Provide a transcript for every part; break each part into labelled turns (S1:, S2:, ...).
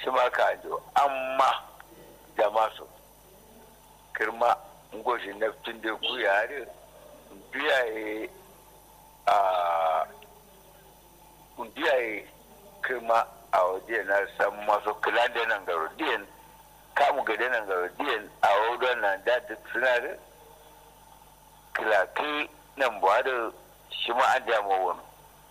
S1: shi ma ka jo amma da masu kirma ngoshi na tun da ku yare biyaye a biyaye kirma a waje na san masu kula da nan garo diyan kamu gade nan garo diyan a wadon nan da duk suna da kilaki nan ba da shi ma an dama wani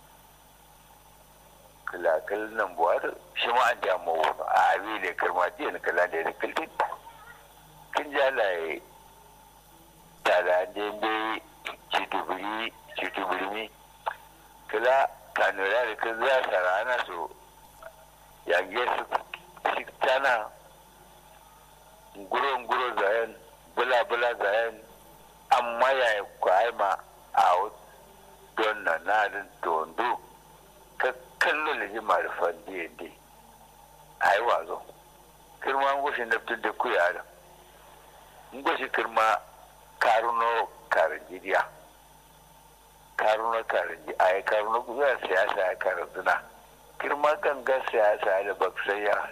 S1: kilakil nan ba da shi ma an dama wani a abi da kirma diyan kula da ya kiltin kin jalaye tara da bai citubiri citubirmi kila kanura da kan za su rana su yage su tana nguro-nguro zayen bula-bula zayen amma ya yi kwaima a don na nadin tondo ka kallo da ji marifan diyade a yi wazo kirma ngushin naftin da kuya da ngushi kirma karuno karinjiriya karuno karinji a yi karuno kuya siyasa ya karanzuna kirma ganga siyasa da baksaya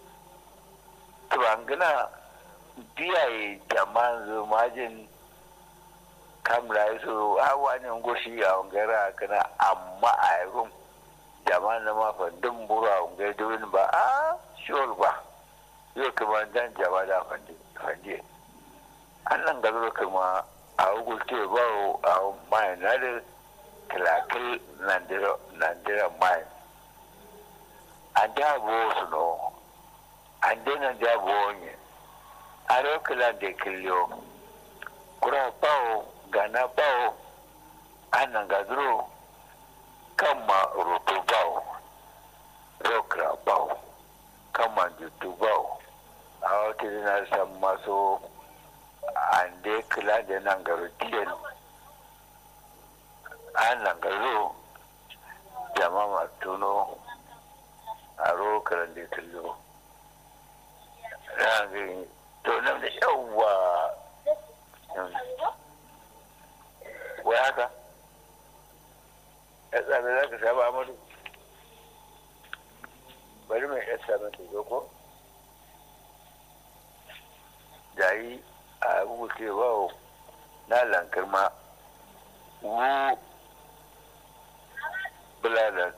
S1: tubangina biyaye jama'an zumajin kamla su hawa ne goshi a wangara kana amma a yi jama'an na mafandin buru a wangar domin ba a shiwar ba yau kuma dan jama'a da fandi an nan gazaro kuma a hukulte ba a mai na da kilakil nandira mai an dabo su no an dena dabo onye a rokila da kiliyo kura bawo gana bawo an nan gazaro kan ma roto bawo rokira bawo kan ma jutu bawo a wata na san maso an dai kila da nan garo diyan an nan garo jama'a tuno a rokaran da tullo rangin to nan da yawwa wai haka ya tsada za ka saba amadu bari mai ya sami ta zo ko jayi a rubuce ba na lankar ma wu bulalar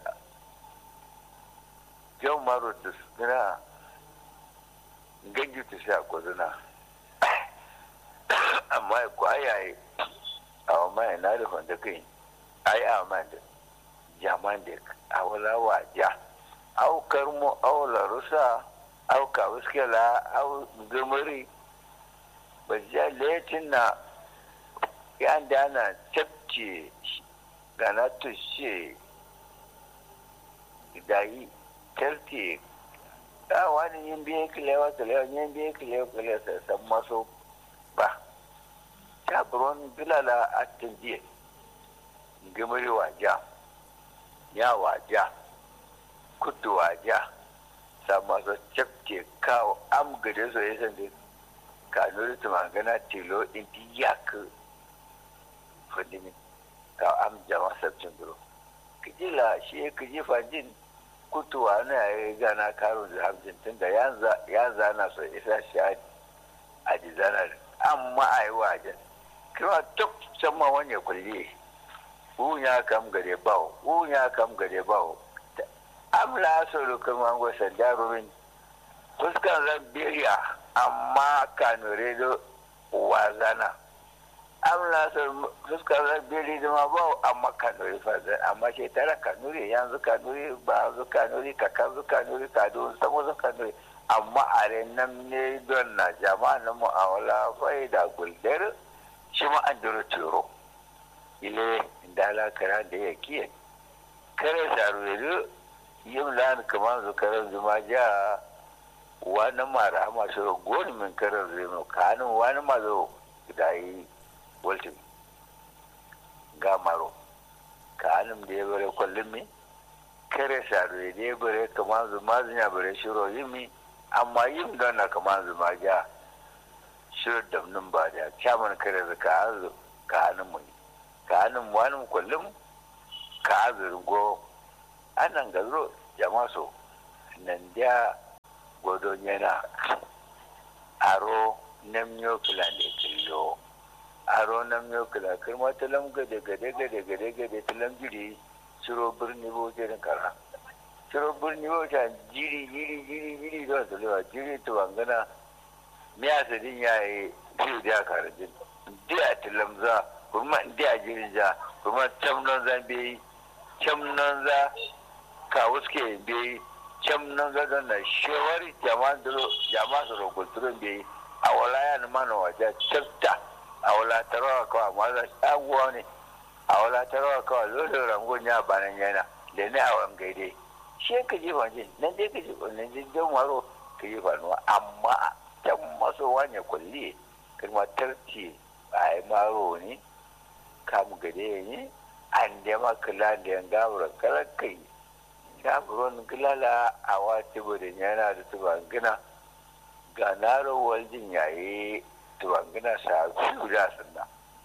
S1: yau maro da suna gangi ta sha kwazina amma kwayaye a wama na da wanda kai ai a man da jaman da a wala waja au karmo au larusa au kawuskela au gumuri ba ja letin na yan da ana cafce gana tushe dayi kyarti a wani yin biye kilewa kilewa yin biye kilewa kilewa san maso ba ta buron bilala a tunjiye gimiri waja ya waja kudu waja sa maso cafke kawo am gade so ya san kanuri tumangana tilo inti yak fandimi ka am jama sabcin duro kijila shi kiji fandin kutuwa na ya gana karun da hamsin tun da ya zana so isa shi a jizanar amma a yi wajen kuma tuk sama wani kulle wun ya kam gare bawo wun ya kam gare bawo amla so kuma gwasa jarumin fuskan rabbiya amma kanure da wazana amna so fuskar rabbiri da ma ba amma kanure fazan amma shi tara kanure yanzu kanure ba zu kanure ka kan zu kanure ka don samu zu kanure amma a nan ne don na jama'a na mu'amala fai da guldar shi ma an duro turo ile dala kara da ya kiye kare saru yin lan kamar zu karan zuma ja wani mara masu goni min karar zai kanin wani mazo da yi waltin ga maro kanin da ya bare kwallon mi kare sare da ya bare kamar zuma zunya bare shiro yi mi amma yin don na kamar zuma ja shiro damnin ba da kyaman kare da ka hazu kanin mu kanin wani kwallon ka hazu go anan gazo jama'a so nan da godon yana aro namyo kila ne killo aro namyo kila kirma talam gade gade gade gade gade talam jiri shiro birni bo jirin kara shiro birni bo ta jiri jiri jiri jiri don su lewa jiri to bangana miya su din ya yi fiye da kara jin dia talam za kuma dia jiri za kuma tam non zan bi cam nan za ka wuske bi cam nan za don na shewari jama'a duro jama'a su rokulturun bi a wala ya mana waje tsafta a wala tarawa kawai ma za shaguwa ne a wala tarawa kawai lolo rangon ya banan yana da ne a wani gaide shi ka ji fanje nan dai ka ji nan dai jan waro ka ji fanuwa amma can maso wanya kulli kuma tarci a yi maro ne kamu gade ne an da makala da yan gabura kalakai gaburon gilala a wata bude yana da tubangina ga naro waljin yayi tubangina sa biyu da sunna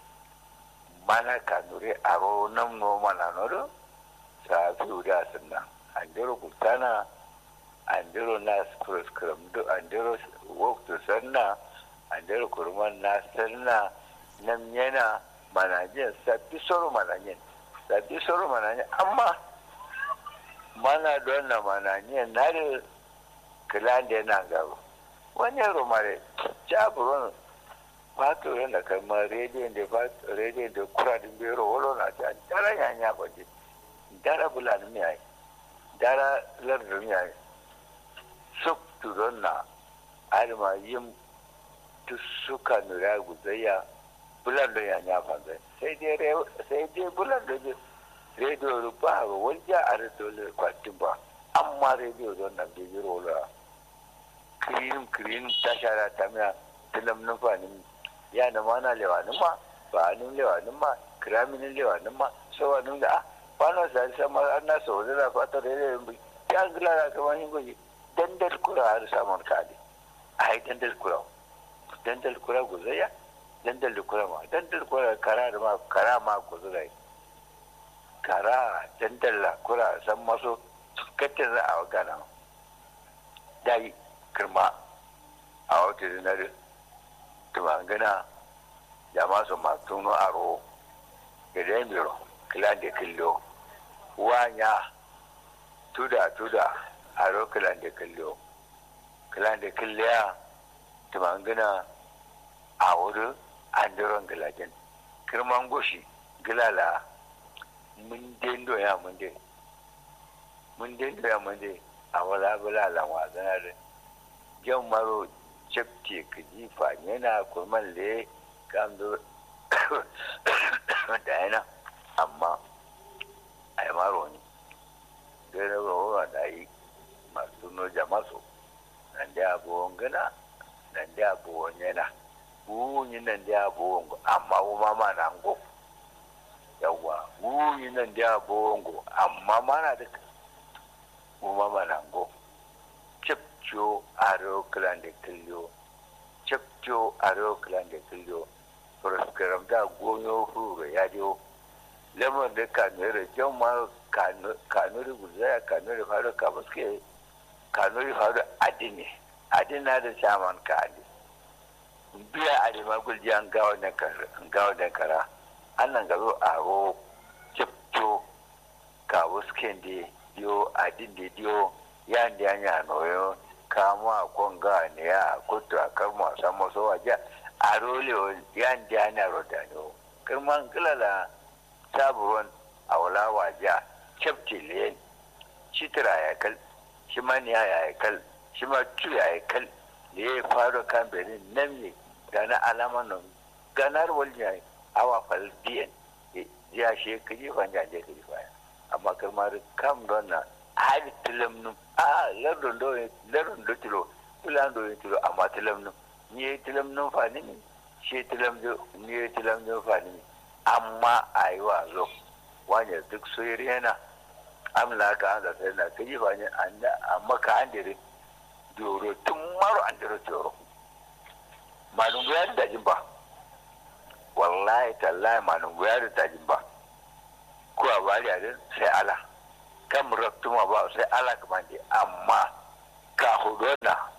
S1: mana kanure aro nam no mana noro sa biyu da sunna an dero gutana an dero na skram do an dero waktu sanna an dero kurman na sanna nam yana manajin sabbi soro manajin sabbi soro manajin amma mana don na manajin na da kilan da yana gaba wani yaro mare jaburon fato yana kamar rediyon da rediyon da kura da bero wolo na ta dara yanya baje dara bulan miyai dara lardin miyai suk turon na alma yin suka nura guzayya bulan da yanya fanzai sai dai bulan da rediyo rufa ba wajen a rediyo kwatin ba amma rediyo don nan bai jiro wula kirin kirin ta shara ta miya tilam nufanin ya na mana lewanin ma ba nun lewanin ma kiraminin lewanin ma sawa nun da ba na sa sama an na sau da fata da yanayin bai ya gila da kama yin gwaji dandal kura har samun kadi a yi dandal kura dandal kura guzaya dandal da kura ma dandal kura kara da ma kara ma guzurai kara dandal la kura san maso katin za a gana dai kirma a wata zinar tumangana da masu matuno aro da miro kilan da killo wanya tuda tuda aro kilan da killo kilan da killiya tumangana a wuri an diron gilajin kirman goshi gilala mun dendo ya mun dai mun dendo ya mun dai a wala bula lanwa zana da jan maro cefte ka jifa yana kurman da kam da yana amma a yi maro ne dai na rawa da yi masu no jamaso nan da abuwan gana nan da abuwan yana wunyi nan da abuwan amma kuma ma na ngo yawwa wunyi nan da abuwan amma mana da kuma ma na ngo cepcio aro klande kilyo cepcio aro klande kilyo proskaram da gonyo huru ya dio lemon da kanure jama kanuri guzaya kanuri faru ka baske kanuri faru adini adina da shaman ka adi biya adima gulji an gawo da kara gawo da kara annan gazo aro cepcio ka wasken de dio adin de dio yan da anya noyo kama konga ne ya kutu akar mu san maso waje a role yan da anya rodano kirman kilala sabuwan awla waje chapti len shitira ya kal shi man ya ya kal shi ma tu ya kal ne ya faru kan benin nan ne gana alaman nan ganar walnya awa fal biyan ya shi kaji fanja je kaji faya amma kirmar kam don na hali tilam num a lardon do lardon do tilo tilam do tilo amma tilam num ni tilam num fani ni she tilam do ni tilam do fani ni amma ayi wa zo wanya duk soyiri yana amla ka an da sai na kaji fani anda amma ka an dire doro tun maro an dire doro malum ya da jin ba wallahi tallahi malum ya da jin ba ko a bari a sai Allah kan raktuma ba sai ala kamar amma ka hudona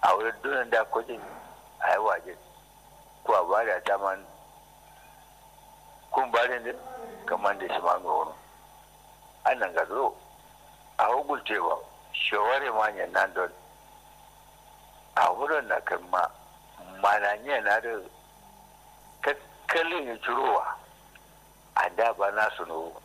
S1: a wurin dunan da kwajin a yi waje ko a ba da daman kun ba da kamar da shi ma ga wani an nan ga zo a hugulcewa shawari manyan nan don a wurin na kan ma mananya na da kakkalin ya cirowa a da ba na suno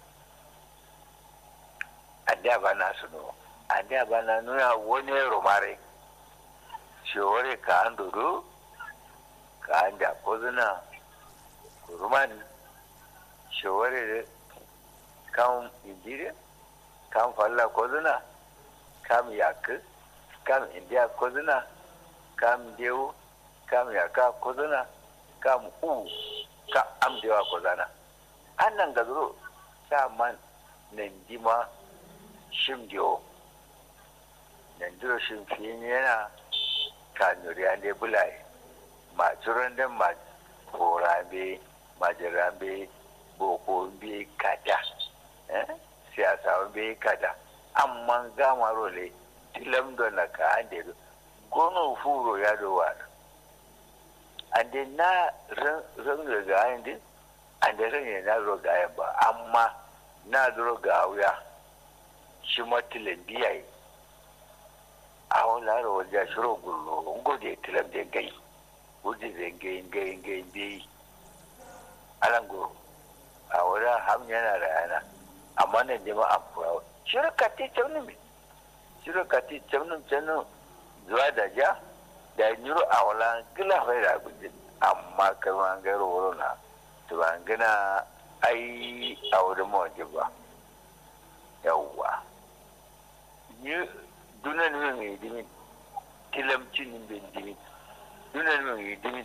S1: a da ba na suno a da ba na nuna wani romare shawari ka an dodo ka an da kozuna rumani shawari da kan injiri kan falla kozuna kam yakı kam indiya kozuna kam dewu kam yaka kozuna kam u ka am dewa kozana annan ga zuro sa man nan dima shim dewo nan duro shim fiye yana ka nuriya ne bulai ma turan da ma korambe ma jirambe boko be kada siyasa be kada amma gama role tilam do na ka ande do gono furo ya do wa ande na ran ran ga ande ande ran na ro ga ba amma na ro ga wuya shi matilan biyayi a wala ro ja shiro gullo ngode tilam de gai wudi de gai gai gai bi alango a wala ham yana da yana amma ne jama'a furawa shirka ti taunin mi shirka ti taunin tanu zuwa da ja da nyuru a wala gila fai da gudin amma kama an gairu wuro na to ban gina ai a wurin mawaje ba yawwa ni dunan min mai dimin tilamcin bin dimin dunan min mai dimin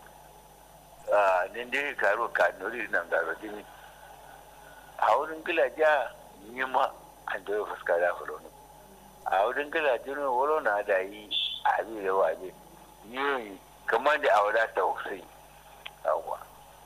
S1: a nin dai karo ka nori nan garo dimin a wurin gila ja ni ma an da fuska da fulo ne a wurin gila jinin wuro na da yi a bi da waje ni kamar da aure ta hussein yawwa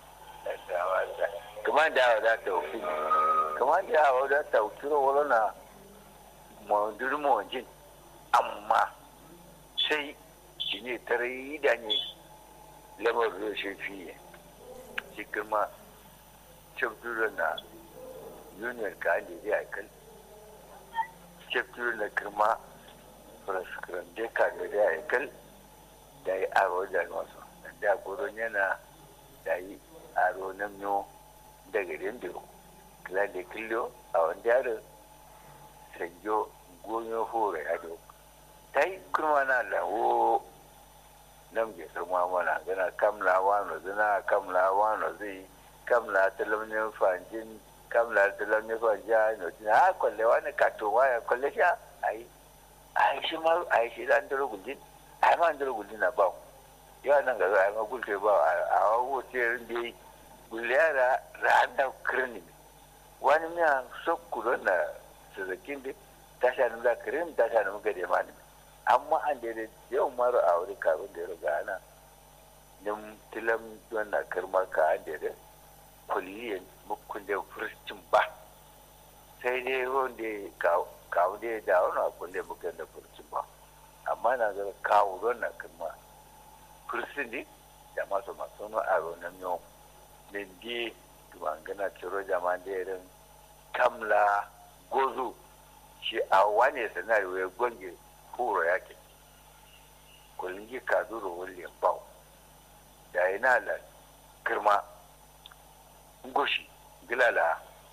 S1: kamar da aure ta hussein kamar da aure ta hussein wuro na mawajin mawajin amma sai shi ne tare da ne lamar da shi fiye shi kuma cin na union ka ande zai aikal chapter na kirma praskram de ka da zai aikal da yi aro da masu da gurin yana da yi aro na miyo daga dindiro kila da killo a wanda yaro sanjo gonyo hore ya do ta yi kirma na lawo nan ke sarma mana gana kamla wano zina kamla wano zai kamla talamin fanjin kamla da lamme ba ja no tina ha kolle wani ka to waya kolle sha ai ai shi ma ai shi dan daro gudin ai ma daro gudin na ba ya nan ga ai ma gulte ba a wo te ndi gulyara randa kirni wani miya sokkulo na sazakin de tasha nu da kirin tasha nu ga de mani amma an da yau maro a wuri kafin da ya riga ana nim tilam don na kirma ka an da kulliyan mukkun da furcin ba sai dai wanda kawo da da wani abun da mukan da furcin ba amma na ga kawo don na kuma furcin ne da masu masu no a ronan yau da di gana ciro jama da irin kamla gozo shi a wane sanari ya gwange horo yake kulingi kaduro wani bau da yana da girma ngoshi gilala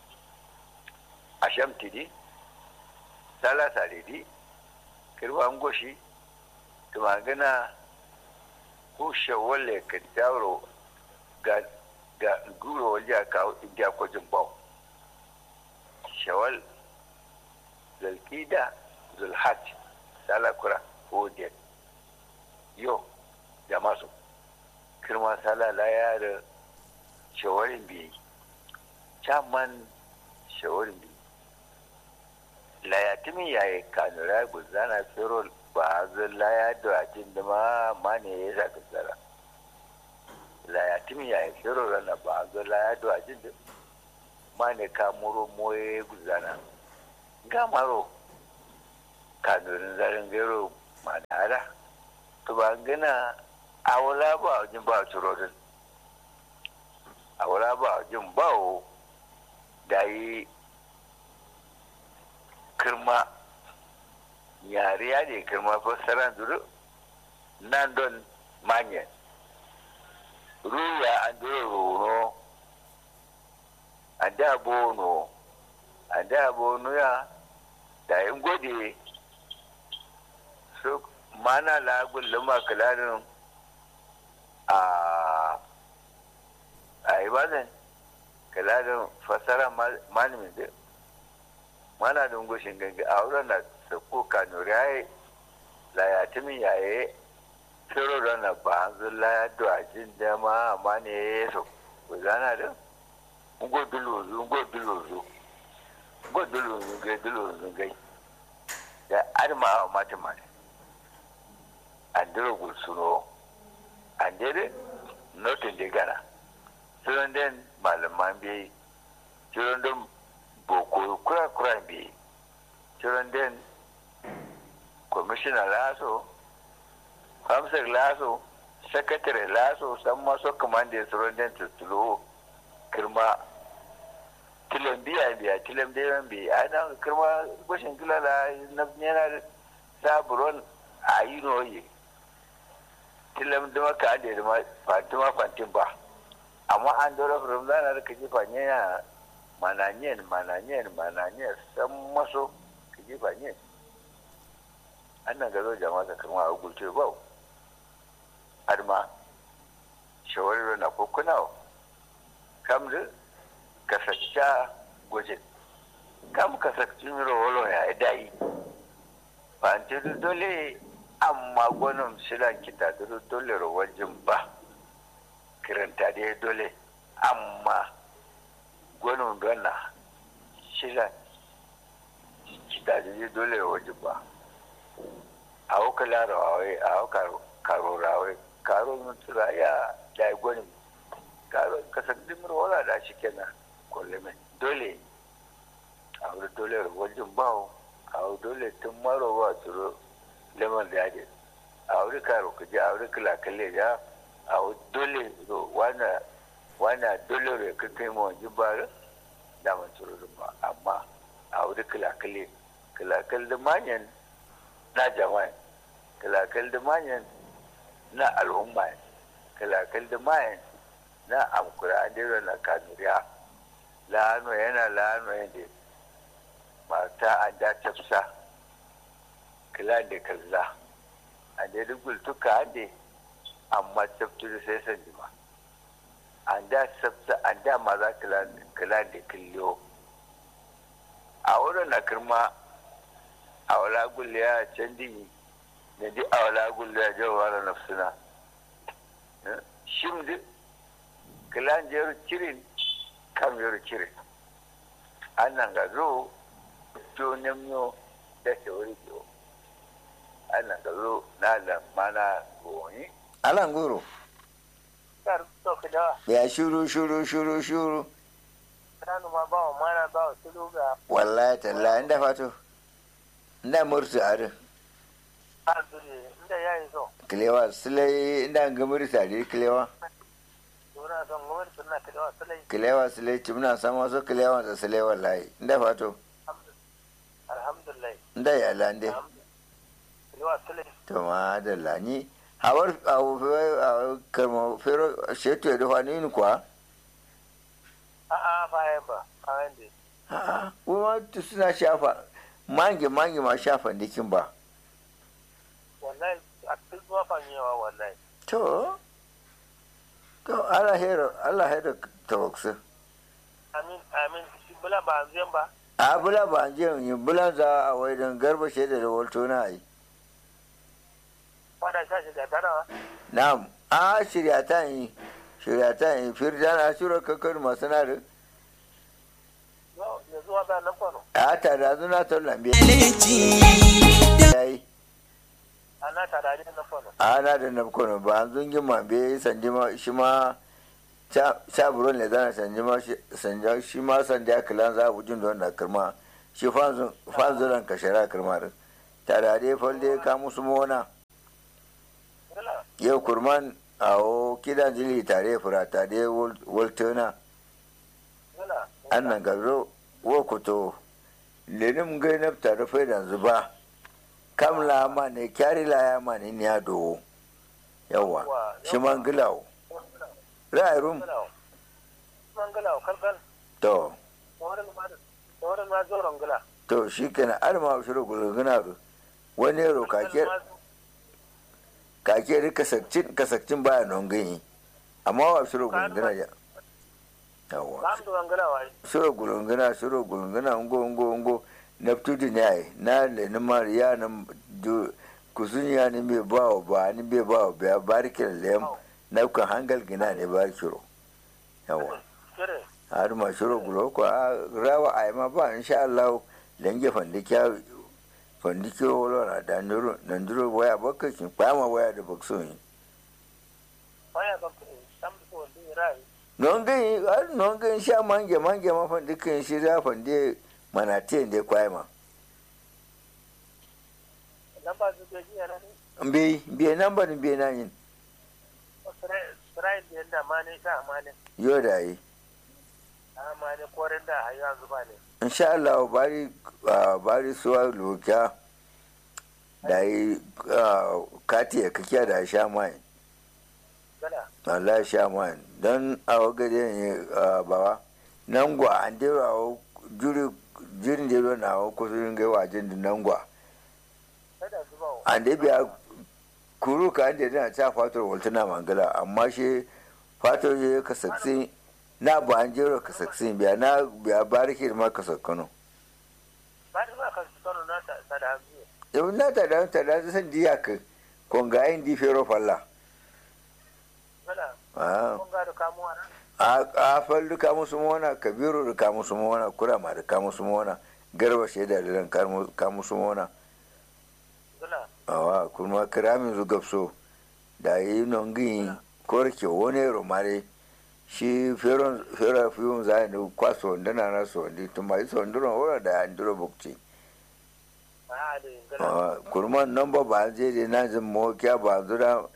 S1: asham tidi sala salidi kirwa ngoshi tumangana ku shawale ka tawro ga ga guro wajen ka indiya kwajin bau shawal zalkida zulhat sala kura hodiyar yo da masu kirma sala la ya da shawarin biyu caman shawarin biyu layatimin yayi kanura guzana tsiro ba zan laya da ajin da ma ma ne ya zaka tsara layatimin yayi tsiro rana ba zan laya da ajin da ma ne ka muro moye guzana ga maro kanurin zarin gero ma da hada to ba gana a wala ba wajen ba turodin a wala ba wajen ba da yi kirma yare ya ne kirma fassaran duru nan don manyan ruya an duru rono a da bono a da bono ya da yin gode su mana lagun luma kalarin a a ibadan kalarin fasara malamin da mana da goshin gangi a wurin na sako kanuri ya yi layatimin yaye tsiro da na ba hanzu laya da jin dama amma ne ya yi so ku zana da ngo dulozu ngo dulozu ngo dulozu gai dulozu gai da arma a mata mata an dira gulsuno an dira notin da gana sunan den malaman biyi sunan den boko kura kura biyi sunan den kwamishina laso hamsar laso sakatare laso san maso kamanda sunan den tuttulo kirma tilan biya biya tilan biya biya a nan kirma gwashin kilala na yana saburon a yi noye tilam da maka an da ya fatima fantin ba amma an dora firim zana da kaji fanye ya mananyen mananyen mananyen san maso kaji fanye an nan gazo jama'a kama a gulce ba har ma shawarar na kokunawa kamar kasacca gwajin kam kasacin rawolo ya dai fanti dole amma gwanin silan kita dole rawajin ba kiranta dai dole amma gwanin donna silan kita dole rawajin ba a hauka larawai a hauka karorawai karo mutura ya da gwanin kasar dimar wala da shi kenan kullum dole a wuri dole wajen bawo a wuri dole tun maro ba turo lemon da yaje a wuri karo ka je a wuri kila kalle ya a wuri dole wana wana dole ne ka kai ma wajen ba da man turo ba amma a wuri kila kalle kila kalle manyan na jama'a kila kalle manyan na al'umma kila kalle manyan na amkura an dero na kanuriya la'ano yana la'ano yadda mata an da tafsa kila da kalla an da duk tuka an da amma taftu da sai san jima an da tafsa an da maza kila da killiyo a wurin na kirma a wala gulle ya candi da di a wala gulle ya jawara nafsuna shim duk kilan jeru cirin kam jeru cirin annan ga zo to nemyo da ke wuri biyo annan ga zo na da mana goni
S2: alan goro
S3: kar to kada
S2: ya shuru shuru shuru shuru
S3: kanu ma ba mana ba su ga
S2: wallahi talla inda fato inda mursu are
S3: azuri inda yayi so
S2: kilewa sulai inda gamuri tare kilewa
S3: dora son gowar sunna kada wasalai
S2: kilewa sulai cimna sama so kilewa da sulai wallahi inda fato
S3: alhamdulillah
S2: inda ya lande
S3: kada wasalai
S2: to ma da lani hawar a karma fero shetu ya dafa ni kuwa
S3: a a fayan ba fayan da
S2: a'a kuma suna shafa mange mange ma shafa dikin ba
S3: wallahi a cikin zuwa fanyewa wallahi
S2: to to Allah hero Allah hero tawaksu
S3: amin amin shi bula ba zan ba
S2: a bula ba je yin bulan za a wai don garba shaida da walto na yi
S3: fada sha shi da tarawa
S2: na'am a shirya ta yi shirya ta yi firda na shiro kakar masu na da
S3: ya zuwa ba nan kwano
S2: a ta da zuna ta lambe ya yi
S3: ana tare da nan kwano
S2: a na da nafkono ba an zungin mambe sanji ma shi ma sha buron ne zana sanji ma sanja shi ma sanja ya kilan za a bujin da wanda kirma shi fanzuran ka shara kirma da tare da falde ka musu mona yau kurman a o kidan jili tare furata da waltona
S3: gala
S2: annan garo wo kuto lenim gai na tare fai da zuba kam la ma ne kyari la ya ma ne ya do yawa shi man gilawo ra'ayi rum
S3: gala man gala kalkal
S2: to
S3: wurin ma wurin ma zoron gala
S2: to shi kenan alma shiru gulguna ru wani yaro kake kake da kasakcin kasakcin baya non gani amma wa shiru gulguna ya yawa
S3: ba mu da gala wai
S2: shiru gulguna shiru gulguna ngo ngo ngo neptude ne ai na le ni mariya na du kusunya ni me bawo ba ni be bawo ba barkin lem na kan hangal gina ne barkiro yawa
S3: kire
S2: har ma shiru gulo ko a rawa ai ma ba insha Allah lenge fandikya fandikyo wala na da nduro na nduro waya bakka kin kwama waya da bakso yi
S3: waya ba ku sam ko din rai
S2: non gai har non gai sha mange mange ma fandikin shi da fande manate da kwama
S3: lamba su ke jiya ne
S2: mbe mbe namba ni mbe na yin
S3: Israel da yadda ma ne ta ma ne
S2: yo da yi
S3: ma ne korin da a yanzu ba ne
S2: insha Allah bari ah, bari suwa lokiya da yi ah, kati ya kakiya da sha mai
S3: gala
S2: Allah sha mai don a wagade ne ah, bawa nan gwa an dira wa juri jirin da na wa kusurin gai wajen da nan gwa
S3: kada su ba
S2: an da biya kuru ka an da yana ta fatar waltuna mangala amma shi fatar ya kasaksin na ba an jero kasaksin biya na biya bariki da ma kasakkano
S3: ba da ba ka su kano na ta ta da hanzu
S2: yau na ta da ta da san diya ka konga yin di fero falla
S3: gala
S2: Ah,
S3: kun ga da kamuwa na
S2: a a fallu ka musu mona kabiru da ka musu mona kurama da ka musu mona garba shaida da ran ka musu mona
S3: gala
S2: awa kuma kiramin zu gabso da yi nongi korke wani romare shi feron fera fiyun za ni kwaso wanda na na so ndi tuma yi so nduro wala da an duro bukci
S3: a da gala
S2: awa kurma namba ba je de na jin mo kya ba zura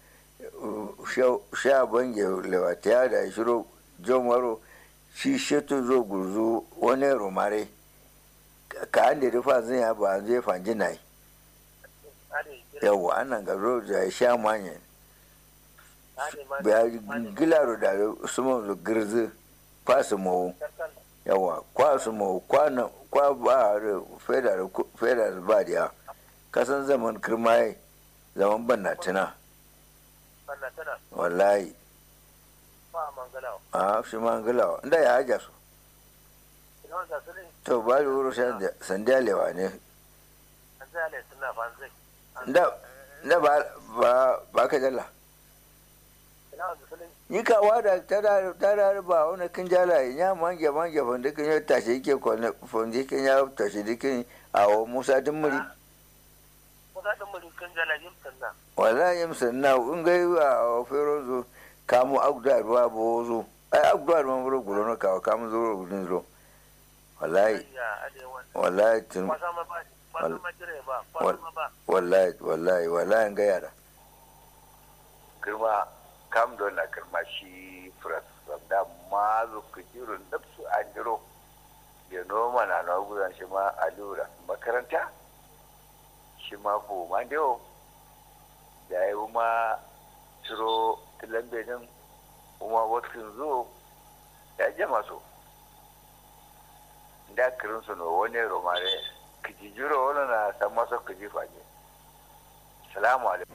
S2: sha bange lewatiya da shiro jomaro shi shetu zo gurzu wani romare ka an da rufa zan ya ba zai fanji na yi
S3: a da gila
S2: yawa anan ga road ya sha manyan
S3: a da ma
S2: ba gilaro da sumo da girzi kwasu mawu
S3: kalkal
S2: yawa kwasu mawu kwana kwa ba da fedar fedar ba da kasan zaman kirmaye zaman banna tuna
S3: wannan tana
S2: wallahi
S3: ba man gala
S2: a shi ma gilawa inda ya haja su
S3: ina wanda su ne
S2: to ba da wuro sandiya lewa ne
S3: an zai ale suna fanzai
S2: da da ba ba ba ka jalla
S3: ina wanda su ne
S2: ni ka wada tara tara ba wani kin jala ya mange mange fonde kin ya tashi yake kone fonde kin ya tashi dikin a wa musa dimmuri
S3: kusa ɗin mulkin jalajin sannan
S2: wallahi yim sanna in ga a fero zo kamu agda ruwa bo zo ai agda ruwa buru gulo no ka kamu zo gudun zo wallahi
S3: ya ade wani
S2: wallahi tun
S3: kwasa ma ba kwasa ma jire ba kwasa ma ba
S2: wallahi wallahi wallahi ga yara
S1: girma kam don na girma shi furas da ma zu kujirun nafsu an jiro ya noma na na guzan shi ma alura makaranta shi ma ko ma dewo da yi ma ciro lambe din kuma wasu zo ya jama so da kirin su no wani romare kijijiro wani na san masa kijifa ne salamu alaikum